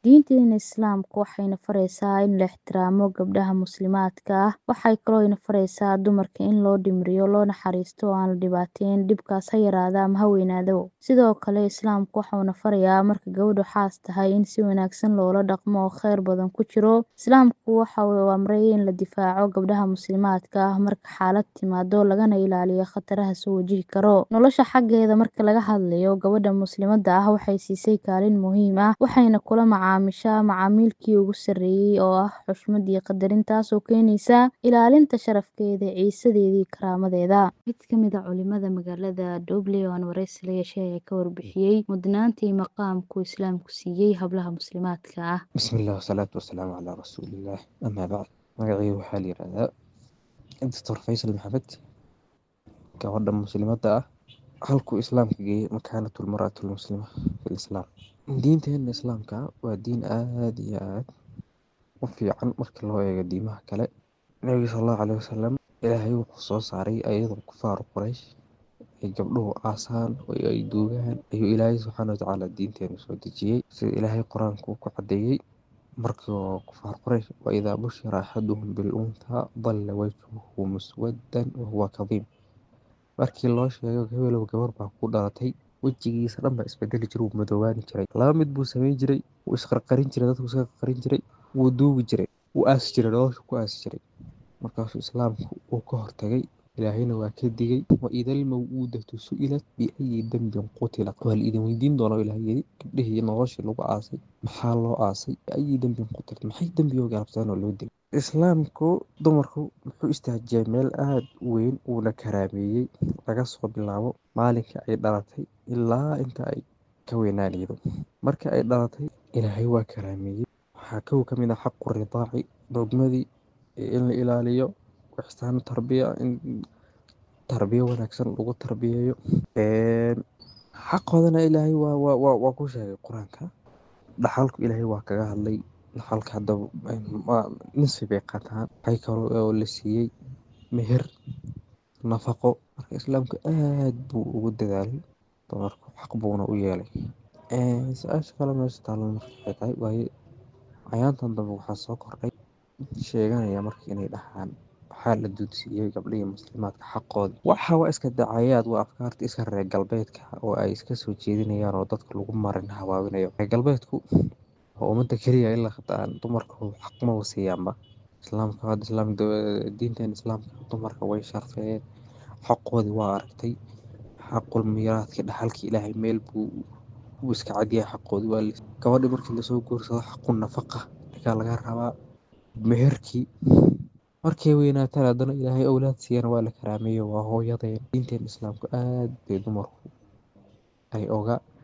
Diinteena Islaamka waxayna faraysaa in la ixtiraamo gabdhaha muslimaadka ah. Waxay kaloo ina faraysaa dumarka in loo dhimriyo, loo naxariisto oo aan la dhibaateyn, dhibkaas ha yaraado ama ha weynaado. Sidoo kale Islaamku waxa uu na farayaa marka gabadhu xaas tahay in si wanaagsan loola dhaqmo oo khayr badan ku jiro. Islaamku waxa uu amray in la difaaco gabdhaha muslimaadka ah marka xaalad timaado, lagana ilaaliyo khataraha soo wajihi karo. Nolosha xaggeeda marka laga hadlayo, gabadha muslimadda ah waxay siisay kaalin muhiim ah, waxayna kula macaamishaa macaamilkii ugu sarreeyay oo ah xushmad iyo qadarin, taasoo keenaysa ilaalinta sharafkeeda, ciisadeeda iyo karaamadeeda. Mid ka mid ah culimada magaalada Doble oo aan wareysi la yeeshay ayaa ka warbixiyay mudnaanta iyo maqaamka uu Islaamku siiyay hablaha muslimaadka ah. Bismillah wasalaatu wasalaamu calaa rasuulillah amaa bacd magacayga waxaa la yidhahdaa Dr. Faysal Maxamed gabadha muslimadda ah halkuu islaamka geeyey makaanatul mar'atul muslima fil islaam diinteena islaamka waa diin aad iyo aad u fiican marka loo eego diimaha kale nabiga sallallahu calayhi wasallam ilaahay wuxuu soo saaray ayadoo kufaar quraysh ay gabdhuhu aasaan oo ay duugaan ayuu ilaahay subxaana watacaala diinteena soo dejiyey sida ilaahay qur-aanka uu ku cadeeyey markii kufaar quraysh wa idaa bushira axaduhum bil untaa dalla wajhuhu muswaddan wa huwa kadiim markii loo sheego hebelow gabar baa ku dhalatay wejigiisa dhan baa isbedeli jiray wuu madoobaani jiray laba mid buu sameyn jiray wuu isqarqarin jiray dadku iska qarqarin jiray wuu duugi jiray wuu aasi jiray nolosha ku aasi jiray markaasuu islaamku uu ka hortagay ilaahayna waa ka digay wa idal maw'uudatu su'ilat biayi dambin qutilat waa la idin weydiin doonaa ilaah yidhi gabdhihii noloshii lagu aasay maxaa loo aasay biayi dambin qutilat maxay dembigoo galabsadeen oo loo dilay islaamku dumarku wuxuu istaajiyay meel aada u weyn uuna karaameeyey laga soo bilaabo maalinka ay dhalatay ilaa inta ay ka weynaanaydo marka ay dhalatay ilaahay waa karaameeyey waxaa kow ka mid ah xaqu ridaaci dogmadii in la ilaaliyo ixsaanu tarbiya in tarbiyo wanaagsan lagu tarbiyeeyo xaqoodana ilaahay waa waa waa ku sheegay qur-aanka dhaxalku ilaahay waa kaga hadlay dhaxalka hadda nisfi bay qaataan waxay kaloo oo la siiyey meher nafaqo marka islaamku aad buu ugu dadaalay dumarku xaq buuna u yeelay su-aasha kale meesha taalan marka waxay tahay waaye cayaantan dambe waxaa soo kordhay sheeganaya marka inay dhahaan waxaa la duudsiiyey gabdhihii muslimaadka xaqoodii waxa waa iska dacayaad waa afkaarta iska reer galbeedka oo ay iska soo jeedinayaan oo dadka lagu marin habaabinayo reer galbeedku waa ummadda keliya ilaa hataan dumarku xaq ma wasiiyaanba islaamka hadda islaam diinteen islaamka dumarka way sharfeen xaqoodii waa aragtay xaqul miiraadka dhaxalka ilaahay meel buu uu iska cadyahay xaqoodii waa gabadhi markii lasoo guursado xaqu nafaqa ninkaa laga rabaa meherkii markay weynaataan haddana ilaahay owlaad siiyana waa la karaameeyo waa hooyadeen diinteen islaamku aad bay dumarku ay oga